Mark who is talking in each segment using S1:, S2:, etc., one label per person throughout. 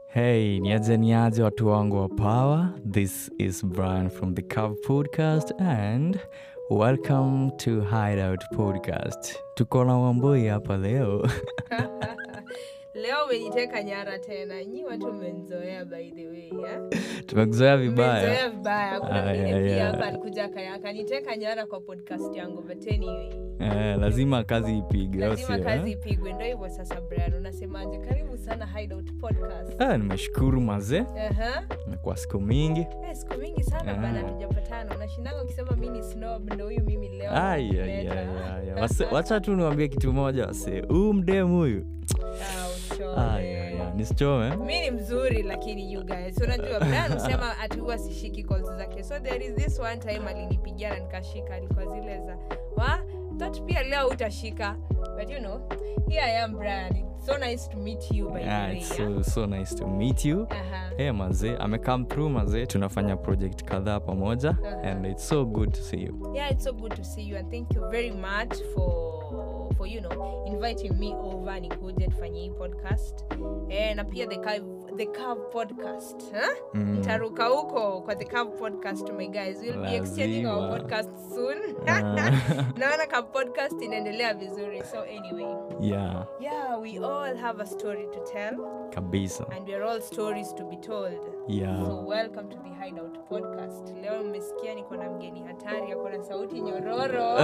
S1: Hey, niaje niaje watu wangu wa power. This is Brian from the Cove Podcast and welcome to Hideout Podcast. Tuko na Wambui hapa leo.
S2: leo umeniteka nyara tena nyi watu mmenzoea by the way yeah?
S1: Tumekuzoea vibaya.
S2: Mmenzoea vibaya kuna
S1: Ah,
S2: mwingine
S1: yeah,
S2: pia
S1: yeah.
S2: hapa alikuja aka- akaniteka nyara kwa podcast yangu but anyway
S1: Eh, lazima kazi ipige, au
S2: lazima
S1: sio,
S2: kazi
S1: eh?
S2: ipigwe ndo hivyo sasa brian unasemaje karibu sana hideout podcast
S1: Ah, nimeshukuru mazee
S2: Aha.
S1: kwa siku mingi.
S2: Eh, siku mingi sana
S1: Ah.
S2: bana tujapatana unashindanga ukisema mi ni snob ndo huyu mimi leo
S1: Ai, ai,
S2: nakuleta.
S1: ai, ai, ai. Wase- Wacha tu niwambie kitu moja wase, huu mdemu huyu
S2: Ah, uchome.
S1: Ai, ai, ai, nisichome
S2: mi ni mzuri lakini you guys unajua brian usema ati huwa sishiki calls zake so there is this one time alinipigia na nikashika alikuwa zile za wa that pia leo utashika but you know here i am brian it's so nice to meet you by the
S1: yeah,
S2: way
S1: it's
S2: yeah?
S1: so, so nice to meet you
S2: Aha.
S1: hey mazee amecome through mazee tunafanya project kadhaa pamoja
S2: Uh-huh.
S1: and it's so good to see you
S2: yeah it's so good to see you and thank you very much for for you know inviting me over nikuje tufanye hii podcast eh, na pia the Curve, the Curve podcast huh?
S1: Mm.
S2: ntaruka huko kwa the Curve podcast my guys we'll be exchanging our
S1: Lazima.
S2: podcast soon
S1: Ah.
S2: naona ka podcast inaendelea vizuri so anyway
S1: yeah
S2: yeah we all have a story to tell
S1: kabisa
S2: and we're all stories to be told
S1: yeah
S2: so welcome to the hideout podcast leo mmesikia niko na mgeni hatari ako na sauti nyororo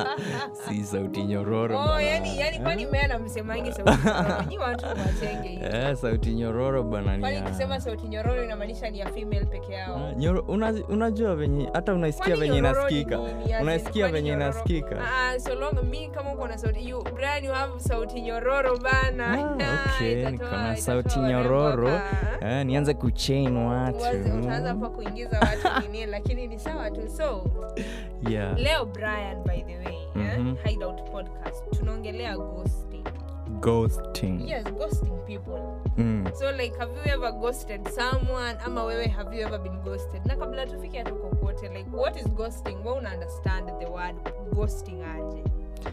S1: si sauti nyororo
S2: oh,
S1: bana.
S2: yani, yani kwani meana msemangi sauti nyororo nyi watu wachenge hivi
S1: eh, sauti nyororo bana ni
S2: kwani
S1: ya-
S2: kusema sauti nyororo inamaanisha ni ya female peke yao
S1: Ah, nyoro- una- unajua venye hata unaisikia
S2: Kwani
S1: venye
S2: nyororo ni
S1: inasikika
S2: nini? As in,
S1: unaisikia
S2: kwani
S1: venye
S2: nyororo?
S1: inasikika
S2: Ah, so long mi kama uko na sauti you, Brian you have sauti nyororo bana
S1: Ah, okay,
S2: Itatoa-
S1: niko na
S2: itatoa
S1: sauti
S2: warembo
S1: nyororo
S2: hapa.
S1: eh, nianze kuchain watu
S2: Uanze- utaanza hapa kuingiza watu nini lakini ni sawa tu so
S1: yeah.
S2: leo brian by the way eh,
S1: Mhm.
S2: hideout podcast tunaongelea ghosting
S1: ghosting
S2: yes ghosting people
S1: mm.
S2: so like have you ever ghosted someone ama wewe have you ever been ghosted na kabla tufike hatuko kote like what is ghosting we una understand the word ghosting aje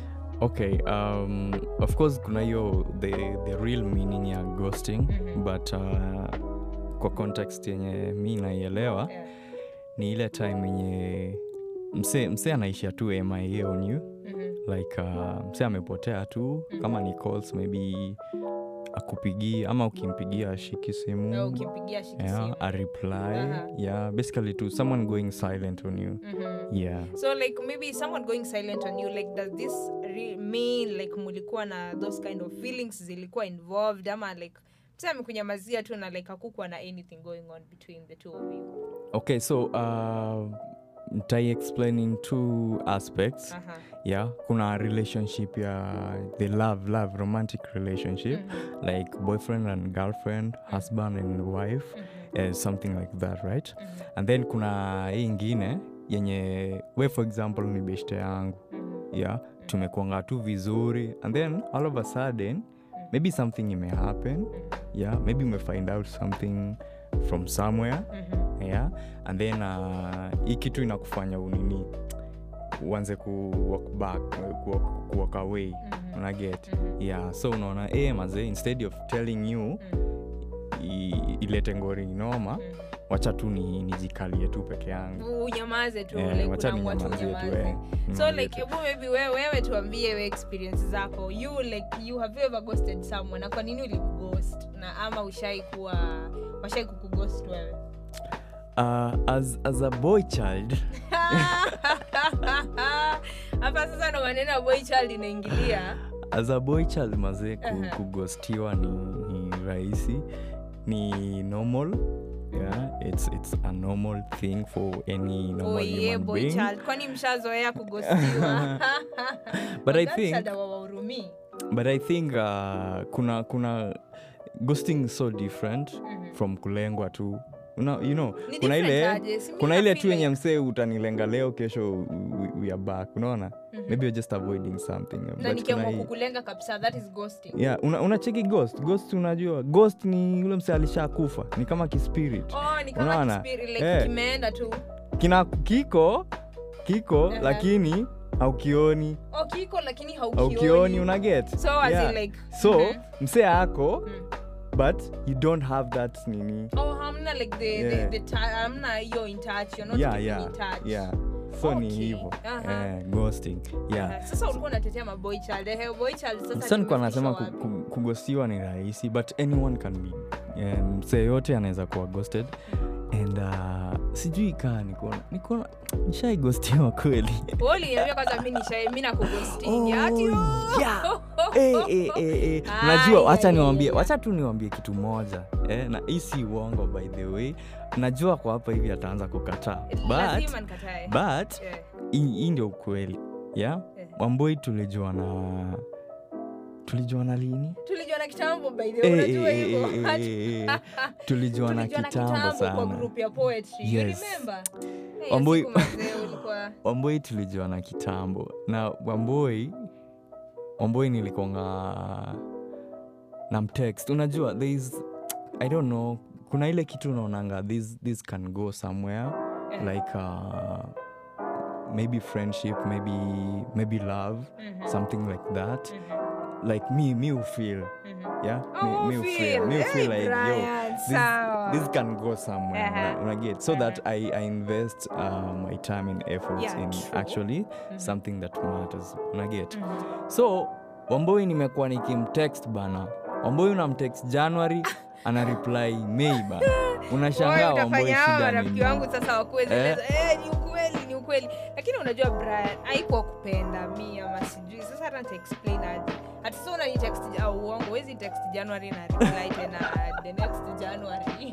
S1: okay um, of course kuna hiyo the, the real meaning ya ghosting
S2: Mhm.
S1: but uh, kwa context yenye mi naielewa
S2: yeah.
S1: ni ile time yenye mse, mse anaishia tu mia on you
S2: Mhm.
S1: like uh, mse amepotea tu kama ni calls maybe akupigii ama ukimpigia ashiki simu
S2: Au ukimpigia shiki
S1: yeah,
S2: simu.
S1: a reply
S2: Aha.
S1: yeah basically to someone going silent on you
S2: Mhm.
S1: yeah
S2: so like maybe someone going silent on you like does this re- mean like mulikuwa na those kind of feelings zilikuwa involved ama like msa amekunyamazia tu na like hakukuwa na anything going on between the two of you
S1: okay so uh, ntai explain in two aspects
S2: Aha.
S1: yeah kuna relationship ya the love love romantic relationship
S2: Mhm.
S1: like boyfriend and girlfriend husband and wife
S2: Mhm.
S1: uh, something like that right
S2: Mhm.
S1: and then kuna hii ingine yenye we for example ni beshte yangu
S2: Mhm.
S1: yeah tumekuanga tu vizuri and then all of a sudden maybe something ime happen yeah maybe umefind out something from somewhere
S2: Mhm.
S1: yeah and then uh, hii kitu inakufanya unini uanze ku walk back ku walk- ku walk away
S2: Mhm.
S1: unaget
S2: Mhm.
S1: yeah so unaona eh mazee instead of telling you
S2: Mhm.
S1: i- ilete ngori noma
S2: Mhm.
S1: wacha tu ni- nijikalie tu peke yangu
S2: unyamaze tu
S1: Eh,
S2: like
S1: wacha
S2: unaamua tu
S1: ninyamazie tu,
S2: unyamaze.
S1: eh.
S2: so
S1: Ninyamazie
S2: like
S1: tu.
S2: hebu maybe wewe, wewe tuambie we experience zako you like you have you ever ghosted someone na kwa nini ulimghost na ama ushai kuwa washai kukughost wewe
S1: uh, as, as a boy child
S2: hapa sasa ndo maneno ya boy child inaingilia
S1: as a boy child mazee ku,
S2: Aha.
S1: kugostiwa ni, ni rahisi ni normal yeah it's, it's a normal thing for any normal
S2: oye
S1: human
S2: boy
S1: being
S2: child kwani mshazoea kugostiwa
S1: But I
S2: That
S1: think-
S2: child hawawahurumii.
S1: but i think uh, kuna kuna ghosting is so different
S2: Mhm.
S1: from kulengwa tu una, you know
S2: Ni
S1: kuna
S2: different
S1: ile
S2: aje? Si mi
S1: kuna
S2: na
S1: ile
S2: feel
S1: tu yenye
S2: like-
S1: msee utanilenga leo kesho we, we are back unaona maybe you're just avoiding something
S2: na
S1: but kuna
S2: nikiamua
S1: hii-
S2: kukulenga kabisa that is ghosting
S1: yeah una, unacheki ghost ghost unajua ghost ni ule mse alishakufa ni kama kispirit
S2: oh ni kama
S1: Unaona?
S2: kispiri, like
S1: Eh.
S2: kimeenda tu
S1: kina kiko kiko
S2: Aha.
S1: lakini haukioni
S2: oh kiko lakini haukioni
S1: haukioni unaget
S2: so as in like
S1: so
S2: Mhm.
S1: msee ako
S2: Mm.
S1: but you don't have that nini
S2: oh hamna like the,
S1: Yeah.
S2: the, the ta- hamna hiyo in touch you're not
S1: yeah
S2: keeping
S1: yeah
S2: in touch
S1: yeah so ni
S2: Okay.
S1: hivo
S2: Aha.
S1: eh, ghosting yeah
S2: Uh, sasa ulikuwa unatetea maboy child eh, boy child sasa
S1: sasa nikuwa nasema
S2: tumefikishwa
S1: ku-
S2: wapi?
S1: ku- kugostiwa ni rahisi but anyone can be eh, msee yote anaweza kuwa ghosted and uh, sijui kaa nikona nikona nishaigostiwa kweli
S2: Wewe uliniambia kwanza mi nishai mi nakughosting ati oh.
S1: yeah. Eh, eh, eh, eh.
S2: Ai,
S1: unajua wacha
S2: ai,
S1: niwambie
S2: ai.
S1: wacha tu niwambie kitu moja eh, na hii si uongo by the way najua kwa hapa hivi ataanza kukataa but,
S2: lazima nikatae
S1: but
S2: Yeah,
S1: hii hii ndio ukweli yeah?
S2: yeah.
S1: wamboi tulijuana tulijuana lini
S2: tulijuana kitambo by the way,
S1: Eh,
S2: unajua
S1: eh,
S2: hivyo
S1: eh, eh, eh, eh. tulijuana kitambo
S2: kwa
S1: sana
S2: group ya poetry you
S1: Yes.
S2: remember hey,
S1: Wambui-
S2: siku mazee ulikuwa
S1: wamboi tulijuana kitambo na wamboi wamboi nilikonga na mtext unajua there is i don't know kuna ile kitu unaonanga this, this can go somewhere
S2: Eh.
S1: like uh, maybe friendship maybe maybe love
S2: Mhm,
S1: something like that
S2: mhm,
S1: like me me who feel
S2: mhm.
S1: yeah
S2: Oh,
S1: me, me who feel
S2: feel.
S1: me who feel
S2: Hey,
S1: like yo
S2: Brian,
S1: this,
S2: sawa.
S1: this can go somewhere
S2: Uh-huh.
S1: una, una get so that I, I invest uh, my time and efforts
S2: Yeah,
S1: in
S2: true.
S1: actually something that matters una get
S2: Mhm.
S1: so wamboi nimekuwa nikimtext bana wamboi unamtext january ana reply mei bana unashangaa
S2: Wewe
S1: wamboi
S2: utafanya hawa
S1: shida
S2: marafiki
S1: nini
S2: wangu sasa wakuwezi
S1: Eh.
S2: eh, ni ukweli ni ukweli lakini unajua brian haikuwa kupenda mi ama sijui sasa hata nitaexplain aje hati so unanitext au uongo wezi text january na reply tena the next january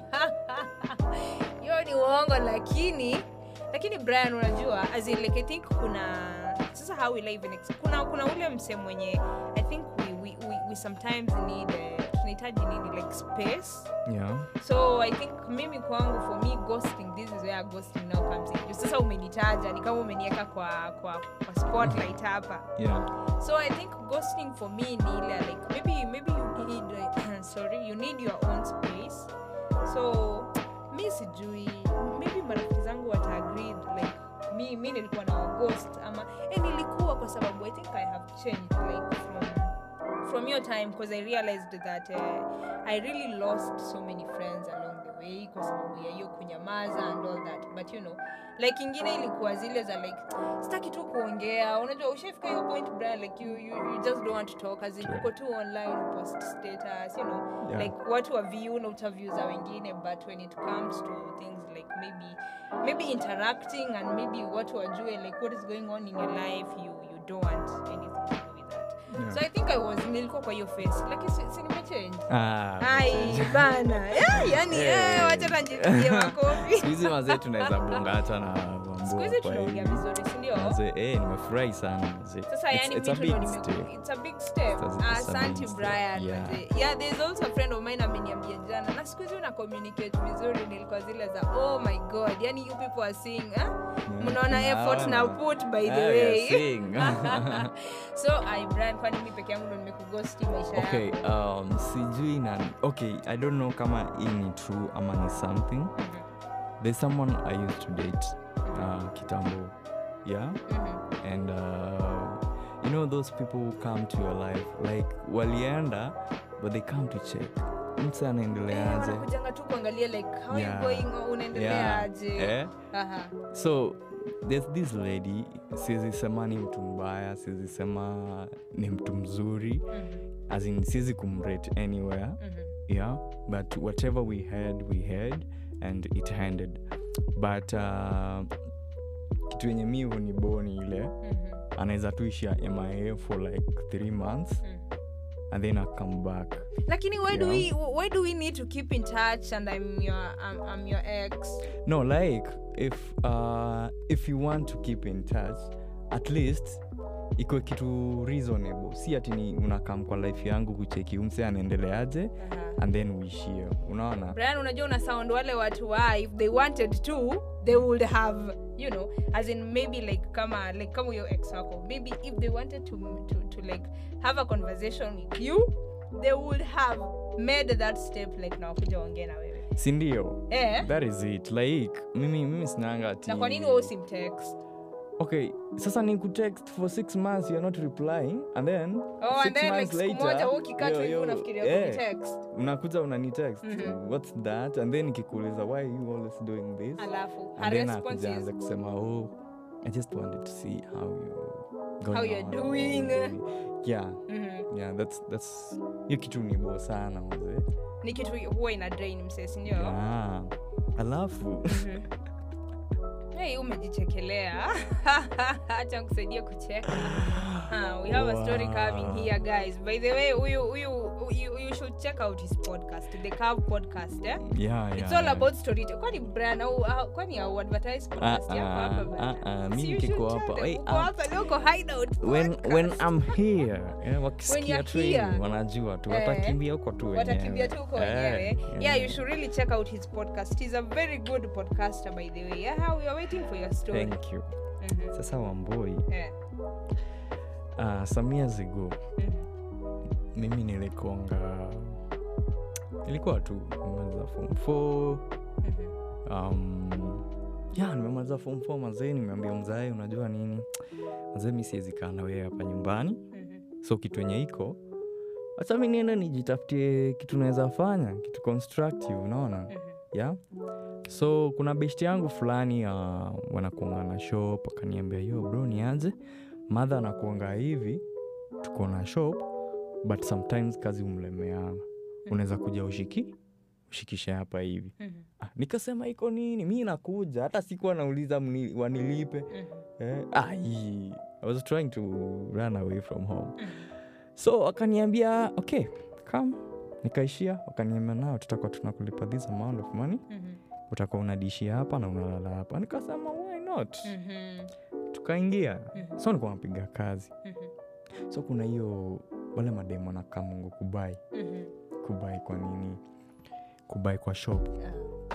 S2: hiyo ni uongo lakini lakini brian unajua as in like i think kuna sasa how will I even ex- kuna kuna ule mse mwenye i think we, we, we, we sometimes need uh, tunahitaji nini like space
S1: yeah
S2: so i think mimi kwangu for me ghosting this is where ghosting now comes in Juu sasa umenitaja ni kama umeniweka kwa, kwa, kwa spotlight hapa
S1: yeah
S2: so i think ghosting for me ni ile like maybe maybe you need uh, sorry you need your own space so mi sijui maybe marafiki zangu wataagreed like mi, mi nilikuwa na ghost ama eh, nilikuwa kwa sababu i think i have changed like from from your time because i realized that uh, i really lost so many friends along the way kwa sababu ya hiyo kunyamaza and all that but you know like ingine ilikuwa zile za like sitaki tu kuongea unajua ushafika hiyo point Brian, like you, you, you just don't want to talk as in
S1: True.
S2: uko tu online post status you know
S1: Yeah.
S2: like watu wa view na utaview za wengine but when it comes to things like maybe maybe interacting and maybe watu wajue like what is going on in your life you, you don't want anything to do with that
S1: Yeah.
S2: so i think i was nilikuwa kwa hiyo face lakini si, si nimechange
S1: ah,
S2: ai bana yeah, yani
S1: Eh.
S2: eh, wacha tanjipigie makofi
S1: siku hizi mazee tunaweza bonga hata na
S2: siku hizi tunaongea vizuri sindio
S1: Mazee, eh, nimefurahi sana mazee.
S2: sasa
S1: It's-
S2: yani
S1: it's a
S2: vitu ndo
S1: big
S2: nime-
S1: step.
S2: it's a big step
S1: It's a- it's a
S2: asante
S1: big step,
S2: brian
S1: yeah.
S2: manze. yeah there's also a friend of mine ameniambia jana na siku hizi una communicate vizuri nilikuwa zile za oh my god yani you people are seeing eh? mnaona effort na put by the
S1: Ah, we are
S2: way
S1: seeing.
S2: so ai brian kwani mi peke yangu ndo nimekugosti maisha
S1: okay
S2: yako
S1: um, sijui nani okay i don't know kama hii ni true ama ni something
S2: Mhm,
S1: there's someone i used to date uh, kitambo yeah
S2: mhm.
S1: and uh, you know those people who come to your life like walienda but they come to check mtu
S2: Eh,
S1: anaendeleaje
S2: wanakujanga tu kuangalia like how
S1: Yeah.
S2: you going oh, unaendelea
S1: Yeah.
S2: aje
S1: eh?
S2: Aha.
S1: so there's this lady siwezi sema ni mtu mbaya siwezi sema ni mtu mzuri
S2: Mhm,
S1: as in siwezi kumrate anywhere
S2: mhm.
S1: yeah but whatever we had we had and it ended but uh, kitu yenye mi huniboni ile
S2: Mhm,
S1: anaweza tuishia mia for like three months
S2: mhm.
S1: and then I come back
S2: lakini why do
S1: Yeah.
S2: we why do we need to keep in touch and i'm your i'm, I'm your ex
S1: no like if uh, if you want to keep in touch at least ikuwe kitu reasonable si ati ni unakam kwa life yangu kucheki umse anaendeleaje
S2: Aha.
S1: and then uishie unaona
S2: brian unajua una sound wale watu wa if they wanted to they would have you know as in maybe like kama like kama your ex wako maybe if they wanted to, to, to like have a conversation with you they would have made that step like na wakuja waongee na wewe
S1: sindio
S2: eh
S1: that is it like mimi mimi sinanga ati
S2: na kwa nini wewe usimtext
S1: okay sasa ni kutext for six months you're not replying and then
S2: Oh,
S1: six
S2: and then like
S1: months
S2: siku moja
S1: later,
S2: wewe ukikaa tu
S1: yo,
S2: hivi
S1: yo,
S2: unafikiria
S1: eh,
S2: kunitext.
S1: unakuja unanitext
S2: Mhm.
S1: what's that and then nikikuuliza why are you always doing this
S2: Alafu her
S1: and then
S2: response
S1: akujaanza
S2: is
S1: kusema oh i just wanted to see how you going
S2: How you're
S1: on,
S2: doing.
S1: baby." yeah
S2: mhm.
S1: yeah that's that's hiyo kitu ni bo sana mzee
S2: ni kitu huwa ina drain msee sindio
S1: yeah. alafu
S2: Mhm. hey, umejichekelea hacha kusaidia kucheka Ah, we have a story
S1: Wow.
S2: coming here guys by the way huyu huyu you, you should check out his podcast the Curve podcast eh?
S1: yeah,
S2: it's
S1: yeah,
S2: all
S1: yeah.
S2: about story kwani brand au au- kwani au advertise podcast
S1: Ah,
S2: yako hapa
S1: ah,
S2: bana?
S1: ah, ah,
S2: Si
S1: mi
S2: you
S1: niko
S2: should
S1: hapa.
S2: tell them,
S1: Hey,
S2: uko
S1: ah,
S2: hapa leo uko hideout
S1: when, when
S2: podcast.
S1: I'm here eh, wakisikia
S2: you're
S1: tu hivi
S2: here.
S1: wanajua tu
S2: Eh,
S1: watakimbia huko tu
S2: watakimbia tu huko
S1: wenyewe.
S2: wenyewe
S1: Eh,
S2: yeah you should really check out his podcast he's a very good podcaster by the way yeah we are waiting for your story
S1: thank you
S2: Mhm.
S1: sasa wamboi
S2: Eh,
S1: uh, some years ago
S2: mhm.
S1: mimi nilikonga ilikuwa tu nimemaliza form 4
S2: Mhm.
S1: um, ya nimemaliza form 4 mazee nimeambia mzae unajua nini mazee mi siwezi kaa na wewe hapa nyumbani
S2: Mhm.
S1: so kitu enye iko hata mi nienda nijitafutie kitu naweza fanya kitu constructive unaona
S2: Mhm.
S1: yeah so kuna beshti yangu fulani uh, wanakuanga na shop akaniambia yo bro nianze madha anakuanga hivi tuko na shop but sometimes kazi umlemeana unaweza kuja ushiki ushikishe hapa hivi
S2: Mhm.
S1: ah, nikasema iko nini mi nakuja hata sikuwa nauliza mni- wanilipe
S2: Mhm.
S1: eh, ah, hii. i was trying to run away from home
S2: Mhm.
S1: so wakaniambia okay come nikaishia wakaniambia nao tutakuwa tunakulipa this amount of money
S2: Mhm.
S1: utakuwa unadishia hapa na unalala hapa nikasema why not
S2: Mhm.
S1: tukaingia
S2: Mhm.
S1: so nikuwa napiga kazi
S2: Mhm.
S1: so kuna hiyo wale mademo na kamungu kubai
S2: Mhm.
S1: kubai kwa nini kubai kwa shop
S2: Ah.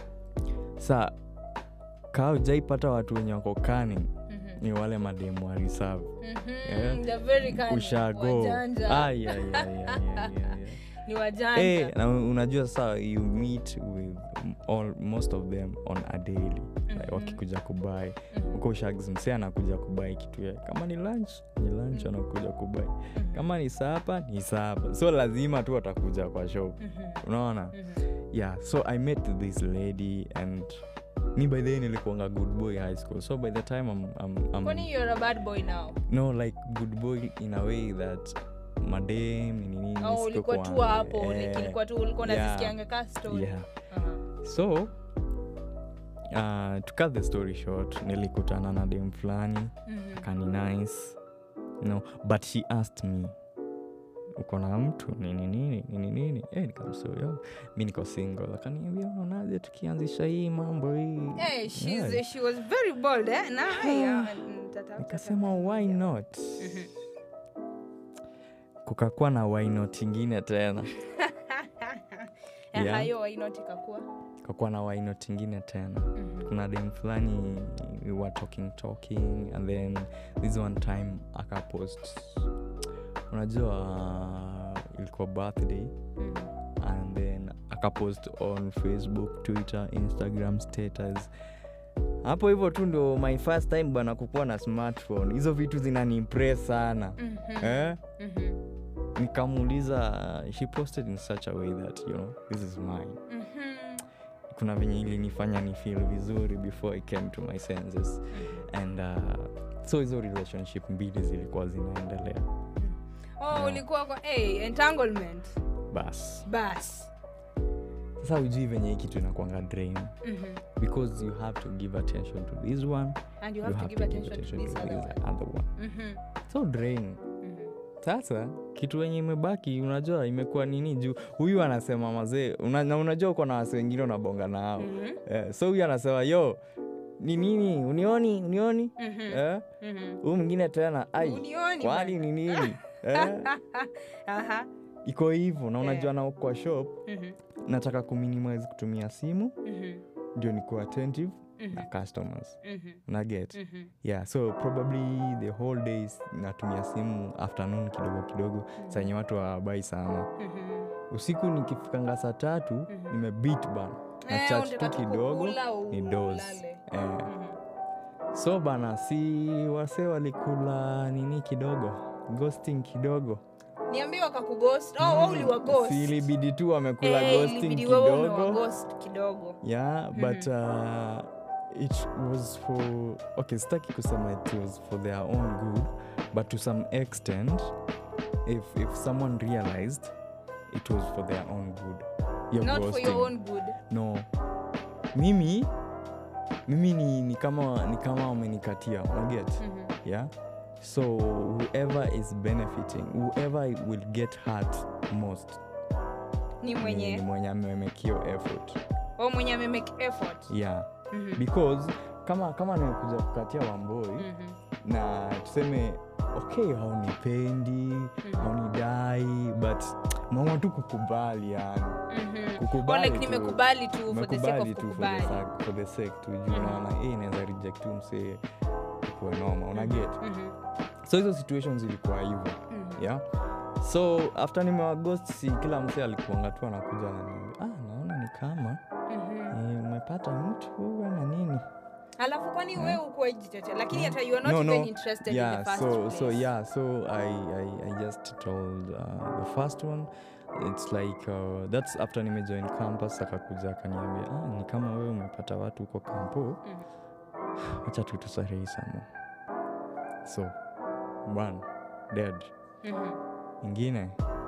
S1: sa kaa ujaipata watu wenye wako kani
S2: Mhm.
S1: ni wale mademo wa reserve
S2: Mhm.
S1: Yeah.
S2: They're very cunning.
S1: ushago
S2: Wajanja.
S1: Ai, ai, ai, ai, ai, ai, ai.
S2: ni wajanja
S1: Eh, na unajua saa you meet with all, most of them on a daily like,
S2: Mhm.
S1: wakikuja kubai
S2: Mhm.
S1: huko shags msee anakuja kubai kitu ya kama ni lunch ni lunch anakuja kubai
S2: Mhm.
S1: kama ni sapa ni sapa so lazima tu atakuja kwa shop
S2: Mhm.
S1: unaona
S2: Mhm.
S1: yeah so i met this lady and mi by the way nilikuanga good boy high school so by the time I'm, I'm, I'm,
S2: kwani you're a bad boy now
S1: no like good boy in a way that madem nini nini
S2: au
S1: siko
S2: ulikuwa tu
S1: kwa-
S2: hapo
S1: eh,
S2: kilikuwa tu ulikuwa
S1: yeah.
S2: nazisikianga ka story
S1: yeah
S2: Aha.
S1: so uh, to cut the story short nilikutana na dem fulani
S2: Mhm.
S1: kani nice no but she asked me uko na mtu nini nini nini nini eh, nikamsoyo mi niko single akaniambia unaonaje tukianzisha hii mambo hii
S2: Eh, she's,
S1: Yeah.
S2: she was very bold eh? na haya, nitatafuta
S1: nikasema why not
S2: Mhm.
S1: kukakuwa na why not ingine tena
S2: Eh,
S1: Yeah.
S2: hayo wainoti kakua
S1: kakuwa na why not ingine tena
S2: Mhm.
S1: kuna dem fulani we were talking talking and then this one time akapost unajua uh, ilikuwa birthday
S2: Mhm.
S1: and then akapost on facebook twitter instagram status hapo hivyo tu ndio my first time bana kukuwa na smartphone hizo vitu zinaniimpress sana
S2: Mhm.
S1: eh?
S2: Mhm.
S1: nikamuuliza she posted in such a way that you know this is mine
S2: Mhm.
S1: kuna venye ilinifanya ni feel vizuri before i came to my senses and uh, so hizo relationship mbili zilikuwa zinaendelea
S2: oh
S1: Yeah.
S2: ulikuwa kwa hey, entanglement
S1: bas
S2: bas
S1: sasa ujui venye hii kitu inakwanga drain
S2: Mhm.
S1: because you have to give attention to this one
S2: and you
S1: you
S2: have, to give attention, to this other one
S1: other one
S2: Mhm.
S1: so drain
S2: Mhm.
S1: sasa kitu wenye imebaki unajua imekuwa nini juu huyu anasema mazee una, na unajua uko na wasi wengine unabonga nao
S2: Mhm.
S1: eh, so huyu anasema yo ni nini unioni unioni
S2: Mhm.
S1: eh?
S2: Mhm.
S1: huyu mwingine tena ai
S2: Unioni
S1: kwani
S2: bana.
S1: ni nini eh?
S2: Aha.
S1: iko hivyo na unajua
S2: Yeah.
S1: na kwa shop
S2: Mhm.
S1: nataka kuminimize kutumia simu
S2: Mhm.
S1: ndio nikuwa attentive
S2: Mhm.
S1: na customers
S2: Mhm.
S1: na get
S2: Mhm.
S1: yeah so probably the whole days natumia simu afternoon kidogo kidogo saa yenye watu hawabai sana
S2: Mhm.
S1: usiku nikifikanga saa tatu
S2: Mhm.
S1: nimebit bana na
S2: Eh,
S1: chat
S2: unataka
S1: tu
S2: tu
S1: kidogo
S2: kukula,
S1: ni
S2: u-
S1: dos
S2: ulale.
S1: eh,
S2: Mhm.
S1: so bana si wase walikula nini kidogo ghosting kidogo
S2: niambie wakakughost oh, wewe uliwaghost
S1: si ilibidi tu wamekula
S2: Eh,
S1: ghosting
S2: ilibidi wewe
S1: kidogo
S2: umewaghost kidogo
S1: yeah but uh, it was for okay sitaki kusema it was for their own good but to some extent if, if someone realized it was for their own good You're
S2: not for your
S1: ghosting.
S2: own good
S1: no mimi mimi ni, ni kama ni kama wamenikatia unaget
S2: Mhm.
S1: yeah so whoever is benefiting whoever will get hurt most
S2: ni
S1: ni
S2: mwenye
S1: mwenye amemekio effort
S2: o mwenye amemake effort
S1: yeah
S2: Mhm.
S1: because kama kama nimekuja kukatia wamboi
S2: Mhm.
S1: na tuseme okay haunipendi haunidai but mama tu kukubali yani
S2: Mhm.
S1: Kukubali
S2: Or like
S1: tu.
S2: nimekubali tu for the sake
S1: umekubali
S2: of
S1: tu for the,
S2: kukubali
S1: sa- for the sake tu juu
S2: Mhm.
S1: naona hii inaweza reject tu msee kuwe noma unaget
S2: Mhm.
S1: so hizo situations ilikuwa hivyo
S2: Mhm.
S1: yeah so after nimewagost si kila msee alikuanga tu anakuja ananiambia ah, naona ni kama
S2: Mhm.
S1: eh, umepata mtu na nini
S2: alafu kwani wewe ukuwa jitetea lakini hata you are not
S1: no,
S2: even
S1: no.
S2: interested in
S1: yeah
S2: the first
S1: so
S2: place.
S1: so yeah so I, I i just told uh, the first one it's like uh, that's after nimejoin campus akakuja akaniambia ah, ni kama wewe umepata watu huko kampo
S2: Mhm.
S1: wacha tu tusarei sama so one dead
S2: Mhm.
S1: ingine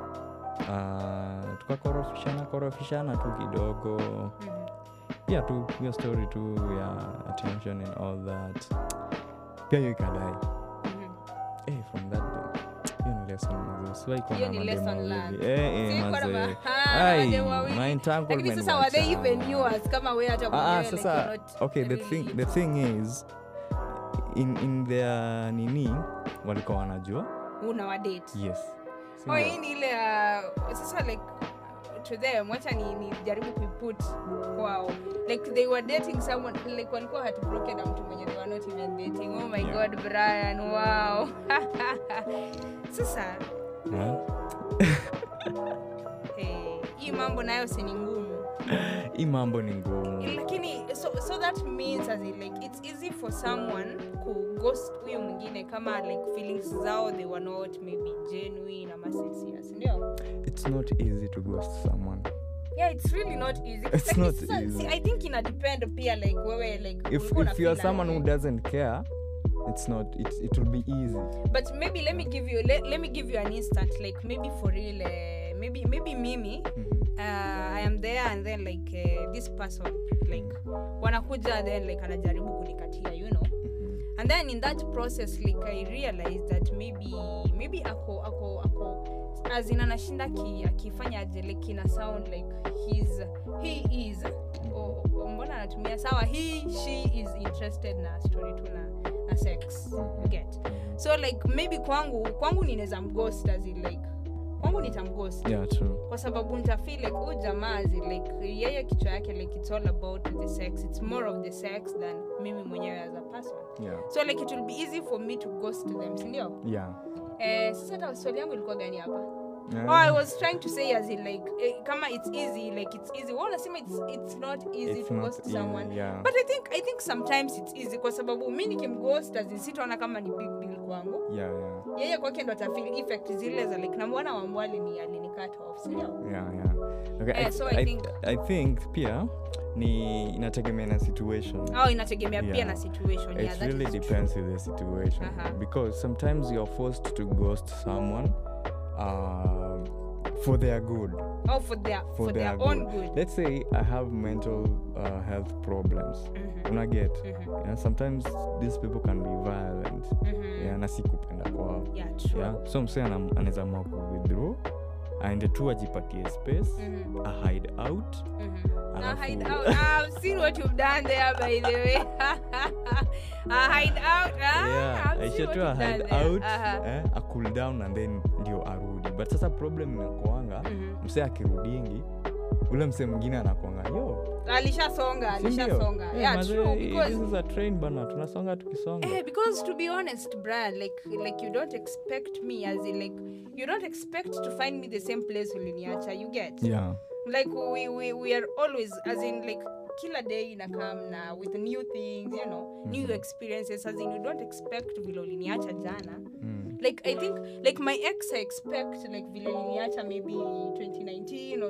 S1: uh, tukakorofishana korofishana tu kidogo
S2: Mhm.
S1: pia tu hiyo story tu ya attention and all that pia hiyo ikadai
S2: Mhm.
S1: Eh, from that day hiyo ni lesson mazee. Usiwahi kuwa
S2: Hiyo
S1: na
S2: ni
S1: mademu
S2: lesson
S1: wawili.
S2: learned.
S1: Eh, eh,
S2: Si kuwa na
S1: mazee.
S2: ma- Ah,
S1: Ai,
S2: mademu wawili.
S1: my
S2: lakini
S1: entanglement
S2: sasa were they
S1: wachana.
S2: even yours kama we hata
S1: Ah,
S2: mwenyewe
S1: ah,
S2: like
S1: sasa
S2: you're not
S1: okay the
S2: really
S1: thing, the
S2: into-
S1: thing is in, in their nini walikuwa wanajua
S2: una wadate
S1: yes Si
S2: oh,
S1: ndio?
S2: hii ni ile uh, sasa like to them wacha ni, ni jaribu kuiput kwao like they were dating someone like walikuwa heartbroken na mtu mwenye they were not even dating oh my
S1: Yeah.
S2: god brian wow sasa
S1: Yeah.
S2: eh, hii mambo nayo si ni ngumu
S1: hii mambo ni ngumu
S2: lakini so, so that means as in, like it's easy for someone ku ghost huyu mwingine kama like feelings zao they were not maybe genuine ama sincere si ndio
S1: it's not easy to ghost someone
S2: yeah it's really not easy
S1: It's
S2: Lakini
S1: not
S2: sasa,
S1: easy.
S2: see, i think ina depend pia like wewe like
S1: if,
S2: ulikuwa
S1: if you are
S2: unafeel
S1: someone who
S2: aje.
S1: doesn't care it's not it, it will be easy
S2: but maybe let me give you let, let me give you an instant like maybe for real uh, maybe maybe mimi
S1: Mhm.
S2: uh, i am there and then like uh, this person like wanakuja then like anajaribu kunikatia you know
S1: Mhm.
S2: and then in that process like i realized that maybe maybe ako ako ako azin anashinda ki- akifanya aje like ina sound like he's he is o- o- mbona anatumia sawa he she is interested na story tu na, na sex
S1: Mhm.
S2: get so like maybe kwangu kwangu ninaweza mghost as in like kwangu nitamghost
S1: yeah true
S2: kwa sababu nitafeel like huyu jamaa as in like yeye kichwa yake like it's all about the sex it's more of the sex than mimi mwenyewe as a person
S1: yeah
S2: so like it will be easy for me to ghost them sindio
S1: yeah
S2: eh, sasa hata swali yangu ilikuwa gani hapa
S1: Yeah.
S2: oh, i was trying to say as in like eh, kama it's easy like it's easy Wewe unasema it's, it's not easy
S1: It's
S2: to
S1: not
S2: ghost
S1: easy,
S2: someone
S1: yeah.
S2: but i think i think sometimes it's easy kwa sababu mi nikimghost as in sitaona kama ni big deal kwangu
S1: yeah yeah
S2: yeye kwake ndo atafeel effect zile za like namwona wambwali ni alinikat off sindio
S1: yeah yeah okay
S2: Eh,
S1: I,
S2: so I
S1: I,
S2: think-
S1: I think pia ni inategemea na situation
S2: au inategemea pia
S1: Yeah.
S2: na situation yeah,
S1: it
S2: that
S1: really
S2: is true.
S1: depends with the situation
S2: Uh-huh.
S1: because sometimes you're forced to ghost someone um, for their good
S2: oh for their for, their, own good,
S1: let's say i have mental uh, health problems
S2: Mhm,
S1: una get
S2: mhm,
S1: yeah, sometimes these people can be violent
S2: mhm.
S1: yeah, na si kupenda kwao
S2: yeah true
S1: yeah? so msee anam- anaweza amua kuwithdraw aende tu ajipatie space
S2: Mhm,
S1: a hide out
S2: mhm. A
S1: Alafu-
S2: hide out. Ah, I've seen what you've done there, by the way. a hide out. Ah,
S1: yeah,
S2: I've seen
S1: aisha
S2: what
S1: tu a
S2: you've
S1: hide
S2: done there.
S1: out
S2: Aha.
S1: eh, a cool down and then ndio arudi but sasa problem inakuanga
S2: Mhm.
S1: msee akirudingi ule msee mwingine anakwanga yo
S2: alishasonga
S1: si ndio?
S2: alishasonga
S1: Eh,
S2: yeah
S1: mazee,
S2: true
S1: this
S2: because
S1: is a train bana tunasonga tukisonga
S2: Eh, because to be honest brian like like you don't expect me as in like you don't expect to find me the same place uliniacha you get
S1: yeah
S2: like we, we we are always as in like kila day inakam na with new things you know new experiences as in you don't expect vile uliniacha jana
S1: Mm.
S2: like i think like my ex i expect like vile liniacha maybe 2019 or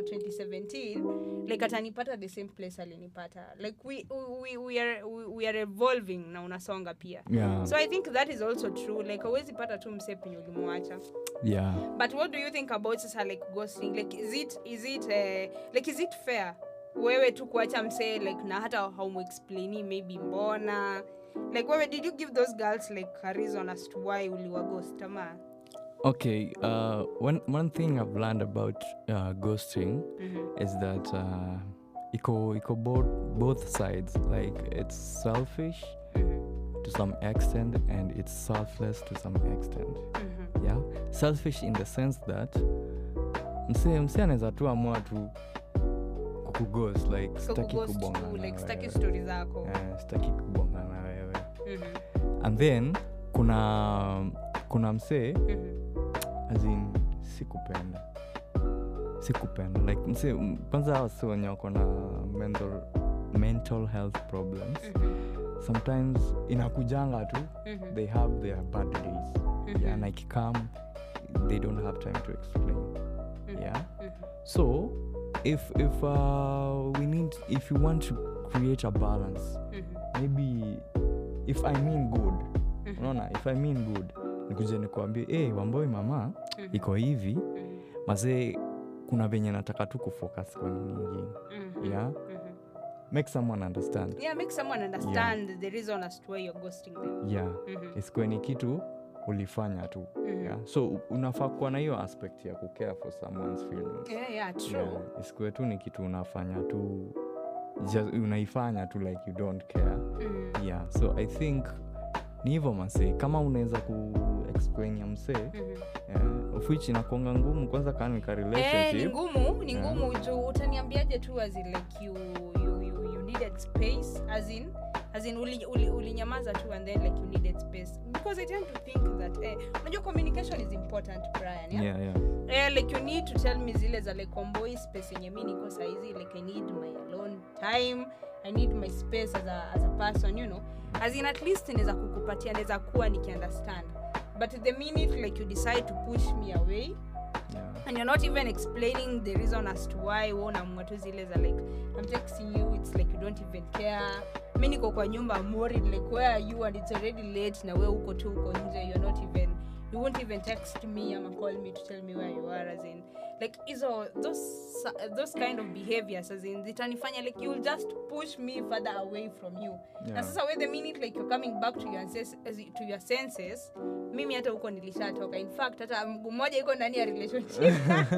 S2: 2017 like atanipata the same place alinipata like we, we, we, are, we, we are evolving na unasonga pia
S1: Yeah.
S2: so i think that is also true like awezi pata tu mse penye ulimwacha
S1: yeah.
S2: but what do you think about sasa like ghosting like is it is it uh, like is it fair wewe tu kuacha msee like na hata haumuexplaini maybe mbona like wewe did you give those girls like a reason as to why uliwa ghost ama
S1: Okay. Uh, one one thing I've learned about uh, ghosting
S2: Mhm.
S1: is that uh, iko iko both both sides. Like it's selfish to some extent and it's selfless to some extent.
S2: Mhm.
S1: Yeah. Selfish in the sense that mse mse anaweza tu amua tu kukughost like
S2: so
S1: sitaki
S2: kughost
S1: kubonga
S2: tu
S1: na
S2: like staki
S1: wewe.
S2: story zako
S1: Eh, sitaki kubonga na wewe.
S2: Mhm.
S1: And then kuna kuna msee
S2: Mhm.
S1: as in sikupenda sikupenda like mse m- kwanza wasi wenye wako na mental, mental health problems
S2: Mhm.
S1: sometimes inakujanga tu
S2: Mhm.
S1: they have their bad days
S2: Mhm.
S1: yeah, na ikikam they don't have time to explain
S2: Mhm.
S1: yeah
S2: Mhm.
S1: so if if uh, we need if you want to create a balance
S2: Mhm.
S1: maybe if i mean good
S2: Mhm.
S1: unaona if i mean good nikuje nikuambie hey, wamboi mama
S2: Mhm.
S1: iko hivi
S2: Mhm.
S1: mazee kuna venye nataka tu kufocus kwa nini ingine
S2: Mhm.
S1: yeah
S2: Mhm.
S1: make someone understand
S2: yeah make someone understand the reason as to why you're ghosting them
S1: yeah
S2: Mhm.
S1: isikuwe ni kitu ulifanya tu
S2: Mhm.
S1: yeah. so u- unafaa kuwa na hiyo aspect ya kucare for someone's feelings
S2: yeah yeah true
S1: yeah. isikuwe tu ni kitu unafanya tu just, unaifanya tu like you don't care
S2: Mhm.
S1: yeah so i think ni hivyo masee kama unaweza ku explain ya msee
S2: Mhm.
S1: yeah, of which inakuanga ngumu kwanza kanika
S2: Eh, ni
S1: relationship
S2: ngumu ni
S1: Yeah.
S2: ngumu juu utaniambiaje tu as in like you, you, you, you needed space as in as in ulinyamaza uli, ulinyamaza tu and then like you needed space because i tend to think that eh, unajua communication is important brian yeah?
S1: yeah, yeah.
S2: Eh, like you need to tell me zile za like omboi space yenye mi niko saizi like i need my alone time i need my space as a, as a person you know as in at least naweza kukupatia naweza kuwa nikiunderstand but the minute like you decide to push me away
S1: yeah.
S2: and you're not even explaining the reason as to why wonamua tu zile za like i'm texting you it's like you don't even care mi niko kwa nyumba I'm worried like where are you and it's already late na we uko tu uko nje you're not even you won't even text me ama call me to tell me where you are as in like hizo those those kind of behaviors as in zitanifanya like you'll just push me further away from you
S1: Yeah.
S2: na sasa we the minute like you're coming back to your, senses, to your senses mimi hata huko nilishatoka in fact hata mguu mmoja iko ndani ya relationship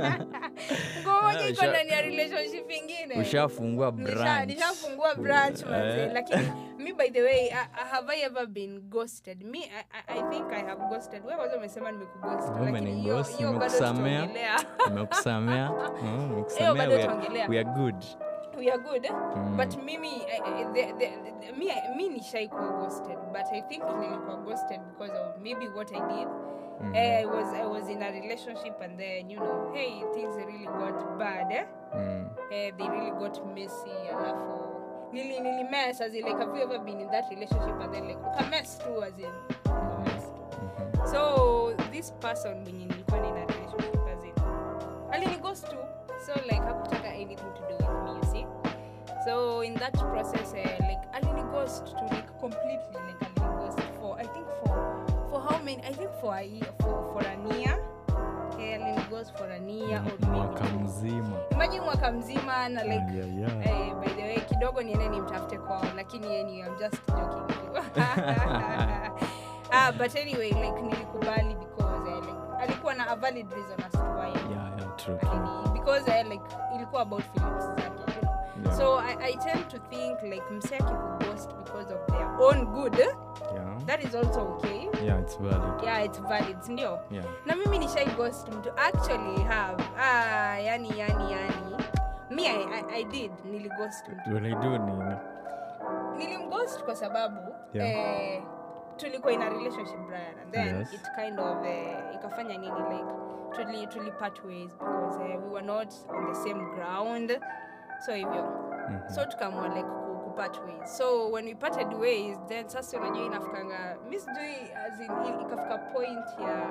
S2: mguu mmoja iko
S1: Usha-
S2: ndani ya relationship ingine
S1: ushafungua
S2: Nisha-
S1: branch
S2: nishafungua branch manze
S1: Eh. lakini
S2: lakini me by the way uh, have i ever been ghosted me I, I, i think i have ghosted wewe kwanza umesema nimekughost
S1: Wewe
S2: lakini hiyo
S1: umenighost,
S2: hiyo bado
S1: nimekusamea.
S2: tutaongelea
S1: nimekusamea Mm,
S2: Hiyo
S1: nimekusamea
S2: bado
S1: we are-
S2: tuongelea.
S1: we are good
S2: we are good eh?
S1: Mm.
S2: but mimi I, I, the, the, the, mi, mi nishaikuwa ghosted but i think nilikuwa ghosted because of maybe what i did
S1: Mhm.
S2: Eh, I was I was in a relationship and then you know hey things really got bad eh?
S1: Mm.
S2: eh, they really got messy alafu nili nili mess as in like have you ever been in that relationship and then like ukamess too as in ukamess too.
S1: Mhm.
S2: so this person mwenye nilikuwa nina relationship as in alinighost too so like hakutaka anything to do with me you see so in that process eh, like alinighost to like completely like alinighost for i think for for how many i think for a year for for an year eh, alinighost for an year or maybe
S1: mwaka
S2: two.
S1: mzima
S2: imagine mwaka mzima na like
S1: Ayaya.
S2: Eh, by the way kidogo niende nimtafute kwao lakini yeye ni I'm just joking ah, but anyway like nilikubali because eh, like alikuwa na a valid reason as to why
S1: Yeah, yeah, true.
S2: alini because eh, like ilikuwa about feelings zake you know
S1: Yeah.
S2: so I, I tend to think like msee akikughost because of their own good eh,
S1: Yeah.
S2: that is also okay
S1: Yeah, it's valid.
S2: yeah it's valid sindio
S1: Yeah.
S2: na mimi nishai ghost mtu actually have ah, yani yani yani me I, I, I did nilighost mtu
S1: Ulidu nini?
S2: nilimghost kwa sababu
S1: Yeah.
S2: eh, tulikuwa in a relationship Brian and then
S1: Yes.
S2: it kind of eh, ikafanya nini like tuli, tuli part ways because eh, we were not on the same ground so hivyo
S1: Mhm.
S2: so tukaamua like ku, kupart ways so when we parted ways then sasa unajua inafikanga mi sijui as in, i- ikafika point ya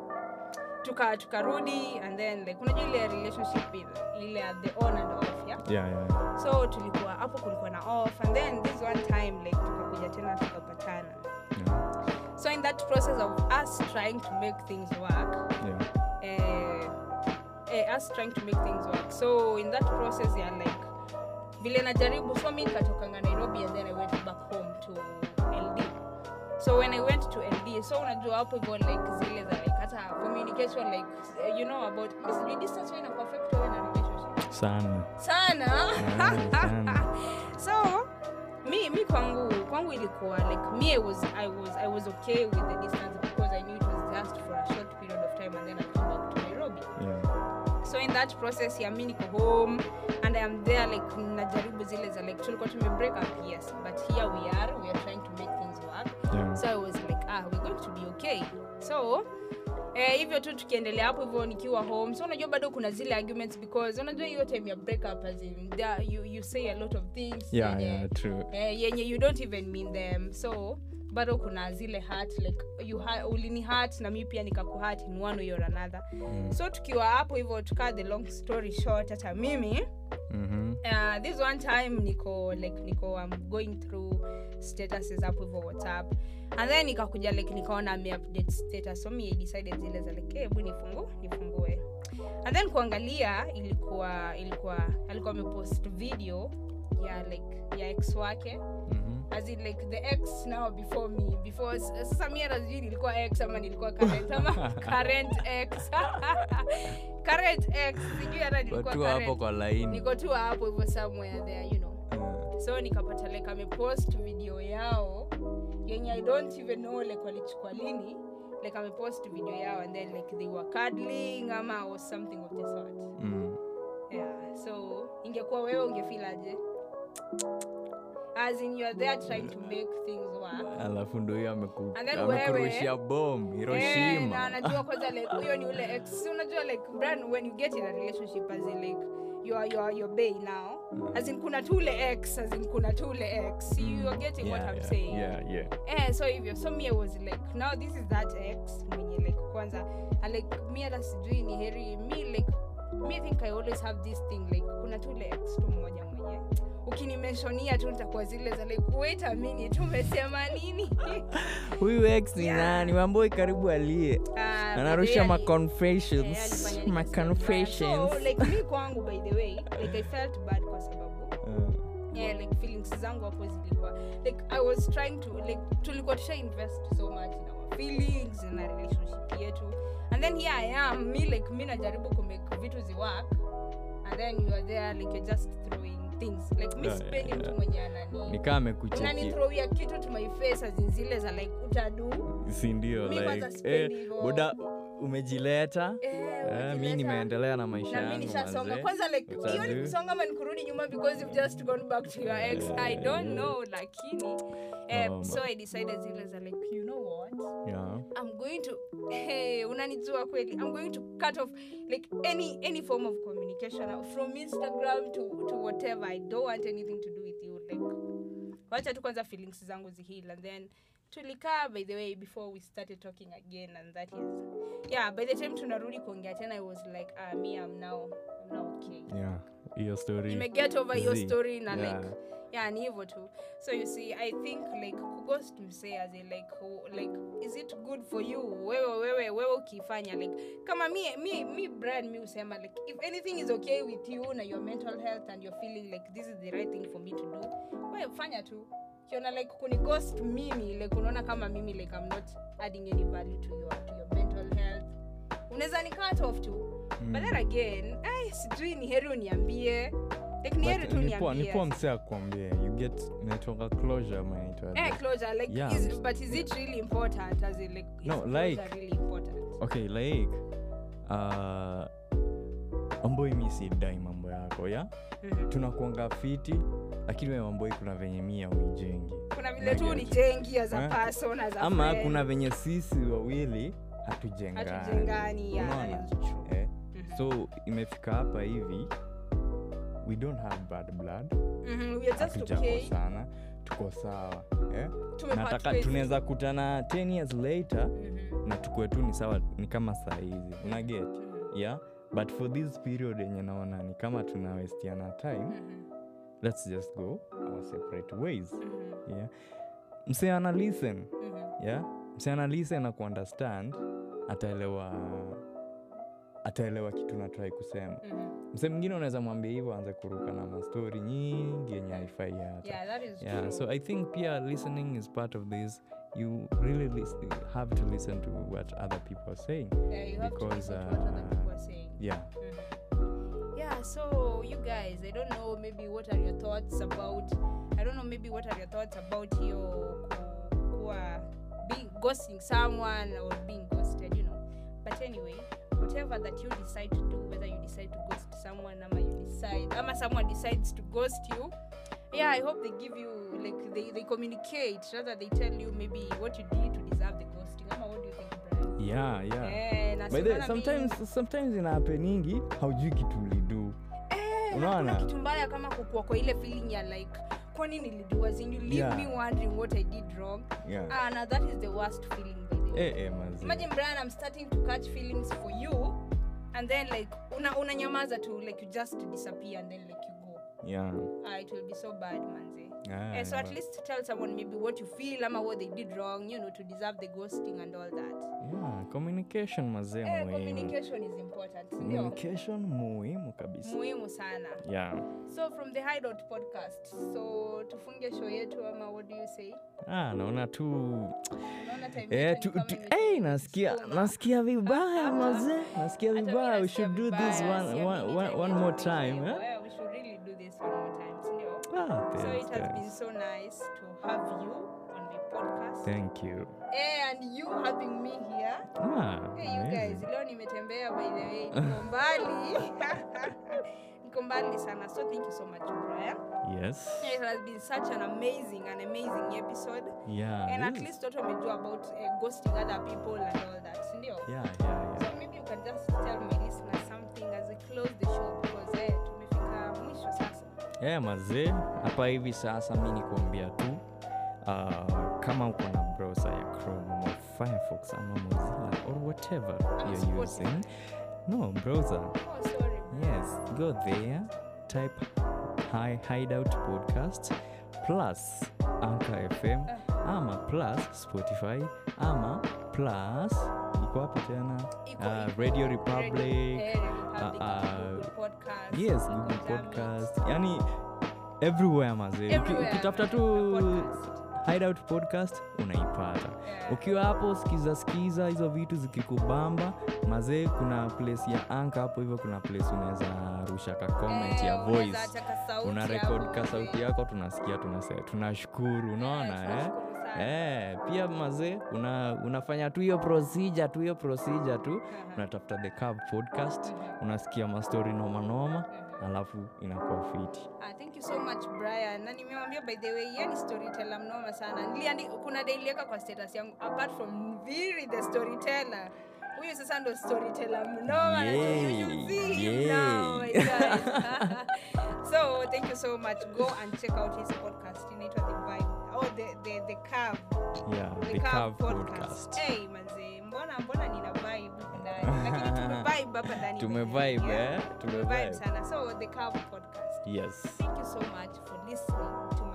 S2: tuka tukarudi and then like unajua ile relationship ile- ile at the on and off yeah?
S1: yeah, yeah.
S2: so tulikuwa hapo kulikuwa na off and then this one time like tukakuja tena tukapatana
S1: Yeah.
S2: so in that process of us trying to make things work
S1: Yeah.
S2: eh, eh, us trying to make things work so in that process ya like vile najaribu so mi nikatokanga nairobi and then i went back home to ld so when i went to ld so unajua hapo hivyo like zile za like hata communication like eh, you know about sijui distance huwa ina perfect wewe na relationship
S1: sana
S2: sana
S1: Yeah, sana.
S2: so mi mi kwangu kwangu ilikuwa like me I was, I was, I was okay with the distance because I knew it was just for a short period of time and then I'd come back to Nairobi
S1: yeah.
S2: so in that process ya mi niko home and I am there like najaribu zile za like tulikuwa tume break up yes but here we are we are trying to make things work
S1: Yeah.
S2: so i was like ah we're going to be okay so eh, hivyo tu tukiendelea hapo hivyo nikiwa home so unajua bado kuna zile arguments because unajua hiyo time ya break up as in there, you, you say a lot of things
S1: Yeah,
S2: yenye,
S1: yeah, true.
S2: eh, yenye you don't even mean them so bado kuna zile hurt like you ha- ulini hurt na mi pia nikakuhurt in one way or another
S1: Mm.
S2: so tukiwa hapo hivyo tukaa the long story short hata mimi
S1: Mhm.
S2: uh, this one time niko like niko um, going through statuses hapo hivyo whatsapp and then nikakuja like nikaona ameupdate status so me I decided zile za like hebu nifungu nifungue and then kuangalia ilikuwa ilikuwa alikuwa amepost video ya like ya ex wake
S1: Mhm.
S2: as in like the ex now before me before sasa mi hata sijui nilikuwa ex ama nilikuwa current ama current ex current ex sijui hata nilikuwa
S1: watu hapo
S2: current
S1: kwa laini
S2: niko tu hapo hivyo somewhere there you know
S1: Yeah.
S2: so nikapata like amepost video yao yenye i don't even know like walichukua lini like amepost video yao and then like they were cuddling ama or something of the sort
S1: Mm.
S2: yeah so ingekuwa wewe ungefeel aje as in you are there trying to make things work
S1: alafu ndo hiyo ameku-
S2: And then
S1: amekurushia bom
S2: Eh, na
S1: hiroshima
S2: anajua kwanza like huyo ni ule ex Si unajua like brand when you get in a relationship as in like you are, you are your bay now as in kuna tu ule ex as in kuna tu ule ex you are getting what
S1: Yeah,
S2: i'm
S1: yeah,
S2: saying
S1: yeah, yeah.
S2: eh so hivyo so me I was like now this is that ex mwenye like kwanza and like mi hata sijui ni heri mi like me I think i always have this thing like kuna tu ule ex tu mmoja mwenye ukinimensionia tu nitakuwa zile za like wait a minute umesema nini
S1: huyu ex ni
S2: Yeah.
S1: nani wamboi karibu alie
S2: Ah,
S1: anarusha
S2: yani-
S1: ma
S2: Eh,
S1: confessions
S2: alifanya
S1: ma
S2: nikasikia vibaya.
S1: confessions
S2: so like mi kwangu by the way like i felt bad kwa sababu
S1: Uh,
S2: yeah, like feelings zangu hapo zilikuwa like i was trying to like tulikuwa tusha invest so much in our feelings in a relationship yetu and then here i am me like mi najaribu kumake vitu ziwork and then you are there like you're just throwing things like mi
S1: Yeah,
S2: sipendi
S1: yeah,
S2: mtu
S1: yeah.
S2: mwenye anani
S1: nikaa amekucheki
S2: unanithrowia kitu to my face as in zile za like utadu
S1: sindio
S2: Mi kwanza
S1: like
S2: sipendi
S1: eh,
S2: hivyo.
S1: boda umejileta
S2: eh,
S1: eh, mi
S2: ukileta-
S1: nimeendelea na maisha
S2: na mi
S1: yangu
S2: nishasonga
S1: manze.
S2: kwanza like hiyo ni
S1: Utadu.
S2: kusonga ama ni kurudi nyuma because you've just gone back to your ex i don't know lakini eh,
S1: Um,
S2: so i decided zile za like you know what
S1: Yeah.
S2: i'm going to hey, unanijua kweli i'm going to cut off like any any form of communication from instagram to, to whatever i don't want anything to do with you like wacha tu kwanza feelings zangu zihil and then tulikaa by the way before we started talking again and that is yeah by the time tunarudi kuongea tena i was like ah, me i'm now, I'm now okay
S1: Yeah. hiyo story
S2: nimeget over your
S1: Zee.
S2: story na
S1: Yeah.
S2: like yeah ni hivyo tu so you see i think like kughost msee as in like who- like is it good for you wewe wewe wewe ukifanya like kama mi mi mi brand mi usema like if anything is okay with you na your mental health and you're feeling like this is the right thing for me to do wewe fanya tu kiona like kunighost mimi like unaona kama mimi like i'm not adding any value to your to your mental health unaweza ni cut off tu
S1: Mm.
S2: but then again ai sijui ni heri uniambie like ni heri
S1: But
S2: tu
S1: ni poa- ni
S2: niambie
S1: poa msee akwambie you get inaitwanga closure ama inaitwa
S2: eh closure like
S1: Yeah.
S2: is, but is it really important as in like is
S1: No,
S2: closure
S1: like-
S2: really important
S1: okay like uh, amboi mi sidai mambo yako ya
S2: Mhm.
S1: tunakuanga fiti lakini we mamboi kuna venye mia uijengi
S2: kuna vile tu
S1: Nugget.
S2: ni jengi as a
S1: Eh?
S2: person as a
S1: ama
S2: friend.
S1: kuna venye sisi wawili hatujengani
S2: hatujengani yeah,
S1: Unaona?
S2: that is true.
S1: eh?
S2: Mhm.
S1: so imefika hapa hivi we don't have bad blood
S2: Mhm, we are just okay
S1: hatujakosana tuko sawa eh?
S2: Tumepart
S1: nataka
S2: ways.
S1: tunaweza kutana 10 years later
S2: Mhm,
S1: na tukue tu ni sawa ni kama saa hizi una get
S2: mhm,
S1: yeah but for this period yenye naona ni kama tunawestiana time
S2: mhm,
S1: let's just go our separate ways
S2: mhm,
S1: yeah mse ana listen
S2: mhm.
S1: yeah mse ana listen na kuunderstand ataelewa ataelewa kitu natrai kusema
S2: Mhm.
S1: mse mwingine unaweza mwambia hivyo aanze kuruka na mastori nyingi yenye haifai hata
S2: Yeah, that is
S1: yeah
S2: true.
S1: so i think pia listening is part of this you really lis- have to listen to what other people are saying
S2: Yeah, you have to
S1: because,
S2: listen to what other
S1: uh,
S2: people are saying.
S1: yeah
S2: Mhm. Yeah, so you guys, I don't know maybe what are your thoughts about I don't know maybe what are your thoughts about your ku- kuwa being ghosting someone or being ghosted, you know. But anyway, whatever that you decide to do, whether you decide to ghost someone ama you decide ama someone decides to ghost you, yeah, I hope they give you like they, they communicate rather they tell you maybe what you did to deserve the ghosting. Ama what do you think, Brian?
S1: yeah yeah
S2: Eh, na
S1: By
S2: si
S1: the,
S2: unaona mi-
S1: sometimes sometimes inahapeningi haujui kitu ulidu
S2: Eh,
S1: Unaona?
S2: na kuna kitu mbaya kama kukua kwa ile feeling ya like kwani nilidua you leave
S1: Yeah.
S2: me wondering what i did wrong
S1: yeah.
S2: ah, now that is the worst feeling by the way
S1: eh, eh, mazi.
S2: imagine brian i'm starting to catch feelings for you and then like una unanyamaza tu like you just disappear and then like you go
S1: yeah.
S2: ah, it will be so bad manze
S1: Ah,
S2: Eh, so at
S1: but-
S2: least tell someone maybe what you feel ama what they did wrong you know to deserve the ghosting and all that
S1: yeah, communication mazee
S2: eh,
S1: muhimu
S2: communication is important ndio
S1: communication muhimu kabisa
S2: muhimu sana
S1: yeah.
S2: so from the hideout podcast so tufunge show yetu ama what do you say
S1: ah, naona tu
S2: unaona time
S1: Eh,
S2: yetu
S1: tu,
S2: ni kama
S1: tu,
S2: imetu-
S1: hey, nasikia
S2: sukuma.
S1: nasikia vibaya mazee nasikia
S2: Hata mimi
S1: vibaya we
S2: nasikia
S1: should do this
S2: vibaya,
S1: one,
S2: siamini
S1: one, one,
S2: time
S1: one
S2: yetu
S1: more
S2: imeisha
S1: time
S2: hivyo.
S1: eh?
S2: Yeah, we should really do this one more time sindio
S1: ah,
S2: so
S1: thanks,
S2: it has been
S1: thanks.
S2: so nice to have you on the podcast
S1: thank you
S2: Eh, and you having me here
S1: ah,
S2: hey, you
S1: amazing.
S2: guys leo nimetembea by the way niko mbali niko mbali sana so thank you so much brian
S1: yes
S2: it has been such an amazing an amazing episode
S1: yeah
S2: and at
S1: this-
S2: least watu wamejua about uh, ghosting other people and all that sindio
S1: yeah, yeah, yeah.
S2: so maybe you can just tell my listeners something as we close the show because eh, tumefika mwisho sasa
S1: yeah, mazee hapa hivi sasa mi nikuambia tu uh, kama uko na browser ya chrome ama firefox ama mozilla or whatever
S2: Ama
S1: you're
S2: Spotify.
S1: using no browser
S2: oh sorry
S1: yes go there type hi hideout podcast plus anchor fm ama plus spotify ama plus iko wapi tena
S2: Iko-
S1: uh,
S2: iko
S1: radio
S2: Radio-
S1: republic
S2: eh, Radio Republic,
S1: uh,
S2: Google Podcast,
S1: yes
S2: iko
S1: google
S2: Jamit.
S1: podcast yani everywhere mazee Uki-
S2: Everywhere,
S1: ukitafuta tu
S2: podcast.
S1: hideout podcast unaipata
S2: Yeah.
S1: ukiwa hapo skiza skiza hizo vitu zikikubamba mazee kuna place ya anka hapo hivyo kuna place unaweza rusha ka comment
S2: Eh,
S1: ya
S2: unaweza
S1: voice
S2: acha ka sauti
S1: una
S2: hapo,
S1: record ka
S2: eh.
S1: sauti yako tunasikia tunase tunashukuru unaona eh?
S2: tunashukuru sana.
S1: Eh, pia mazee una, unafanya tu hiyo procedure tu hiyo procedure tu
S2: Aha.
S1: unatafuta the Curve podcast
S2: Mhm.
S1: unasikia mastori nomanoma
S2: Mhm.
S1: alafu inakuwa fiti
S2: Ah, thank you so much brian na nimewambia by the way yani storyteller mnoma sana Niliandi, kuna dailieka kwa status yangu apart from Viri the storyteller huyu sasa ndo storyteller mnoma na you
S1: Yay,
S2: should see him
S1: yay.
S2: now, my guys. so thank you so much go and check out his podcast inaitwa the vibe oh the the the curve
S1: yeah,
S2: the,
S1: the
S2: curve
S1: Curve
S2: podcast hey manze mbona mbona nina vibe huku ndani lakini tumevibe hapa ndani
S1: Tumevibe,
S2: Yeah.
S1: eh?
S2: tumevibe
S1: Tumevibe.
S2: sana so the curve podcast
S1: yes
S2: Thank you so much for listening to